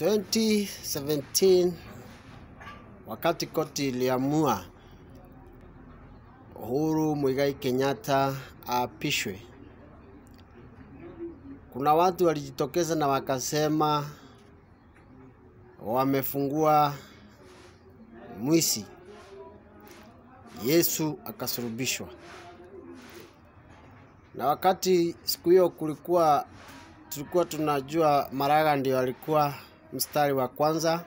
2017 wakati koti iliamua Uhuru Muigai Kenyatta aapishwe, kuna watu walijitokeza na wakasema wamefungua mwisi, Yesu akasulubishwa. Na wakati siku hiyo kulikuwa tulikuwa tunajua Maraga ndio alikuwa mstari wa kwanza,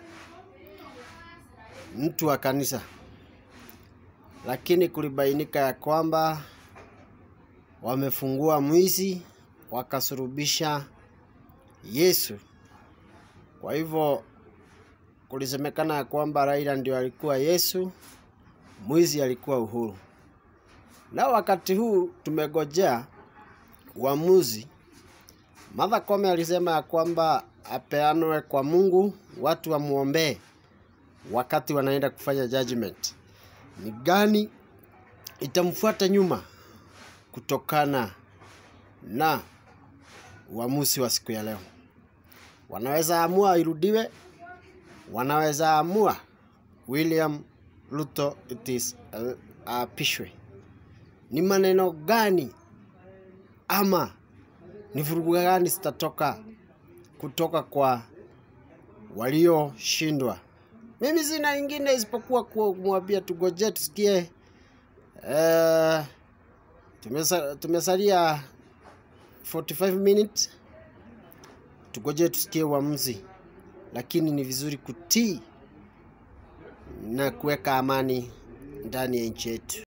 mtu wa kanisa, lakini kulibainika ya kwamba wamefungua mwizi wakasurubisha Yesu. Kwa hivyo kulisemekana ya kwamba Raila ndio alikuwa Yesu, mwizi alikuwa Uhuru. Na wakati huu tumegojea uamuzi. Martha Koome alisema ya kwamba apeanwe kwa Mungu, watu wamwombee wakati wanaenda kufanya judgment. Ni gani itamfuata nyuma kutokana na uamuzi wa siku ya leo? Wanaweza amua irudiwe, wanaweza amua William Ruto it is apishwe. Ni maneno gani ama ni vurugu gani zitatoka kutoka kwa walioshindwa? Mimi sina ingine isipokuwa kumwambia tugoje tusikie. Uh, tumesa, tumesalia 45 minutes, tugoje tusikie uamuzi, lakini ni vizuri kutii na kuweka amani ndani ya nchi yetu.